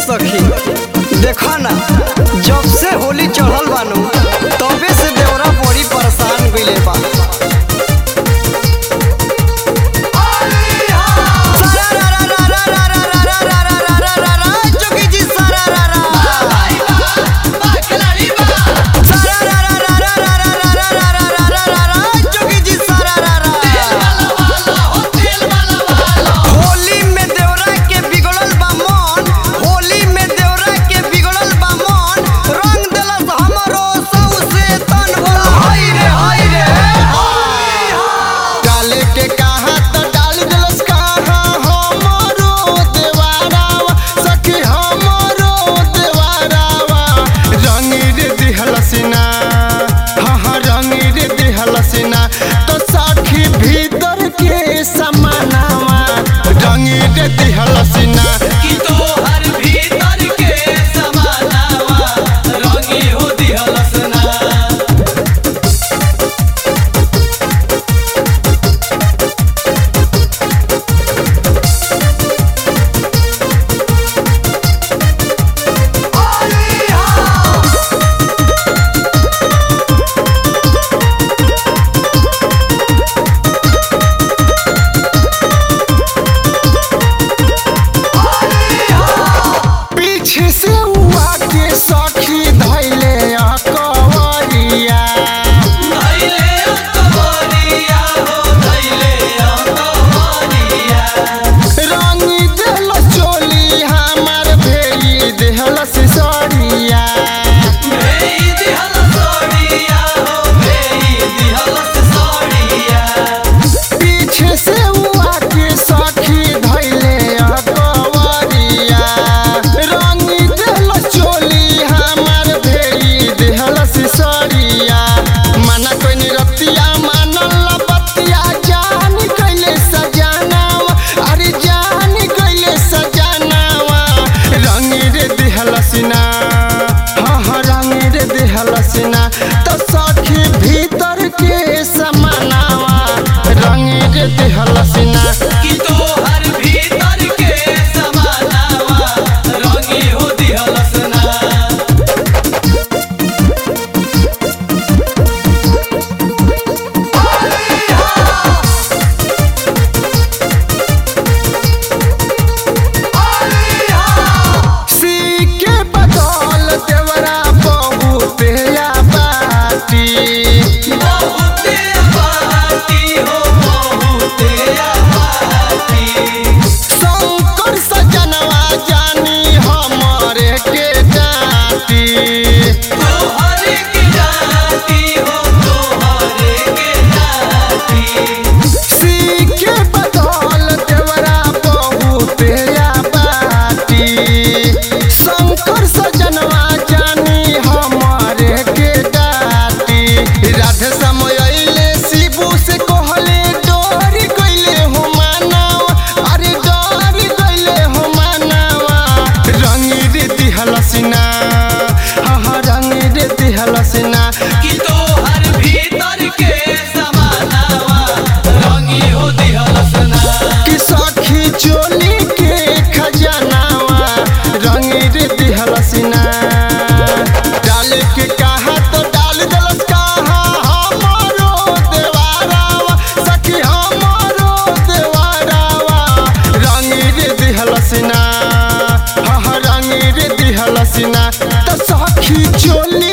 सखी देखा ना जब से होली चढ़ल बानू तबे से देवरा बड़ी परेशान गइले बा सारा रा रा रा रा रा रा रा रा रा रा रा रा रा, जोगी जी सारा रा रा। सारा रा रा रा रा रा रा रा रा रा रा रा रा रा, जोगी जी सारा रा रा। होली में देवरा के बिगड़ल बा मन होली में देवरा के बिगड़ल बा मन रंग देलस हमरो सौसे तन हो हाय रे हाय रे डाले के कहा त डाल देलस कहा हमरो देवारावा सखी हमरो देवारावा रंगी रे दिहलसिना हाँ हाँ रंगी रे दिहलसिना तो सखी भीतर के समानावा रंगी रे दिहलसिना कि तोहर भीतर के समानावा रंगी हो दिहलसना पीछे से हुआ के सखी धैले अकवरिया धैले अंतवरिया हो धैले अंतवरिया रंगी देल चोली हमार भेली देहल सिसरिया भेई दिहल सोड़िया हो भेई दिहल सोड़िया पीछे से हुआ के सखी धैले अकवरिया रंगी देल चोली हमार भेली देहल सिसरिया मना कोई निरतिया मानल बतिया जान कैले सजानावा अरे जान कैले सजानावा रंगी रे दिहलसिना हाँ हाँ रंगी रे दिहलसिना तो सखी भीतर के समानावा रंगी रे दिहलसिना कि तोहर भीतर के समानावा रंगी हो दिहलसना सी के बदौल देवरा बहुते बाटी बहुते बाटी हो बहुते बाटी शंकर सजनवा जानी हमरे के डाटी तोहरे के जाती हो तोहरे के जाती सी के बदौल देवरा बहुते बाटी शंकर सजनवा जानी हमरे के डाटी राधे समय अइले शिबू से कहले डोरी गइले हो मानवा अरे डोरी गइले हो मानवा रंगी रे दिहलसिना हाँ हाँ रंगी रे दिहलसिना कि तोहर भीतर के समानावा रंगी हो दिहलसना कि सखी चोली के खजानावा रंगी रे दिहलसिना डाल के कहा तो डाल दलस कहा हमरो देवारावा सखी हमरो देवारावा रंगी रे दिहलसिना हाँ हाँ रंगी रे दिहलसिना तो सखी चोली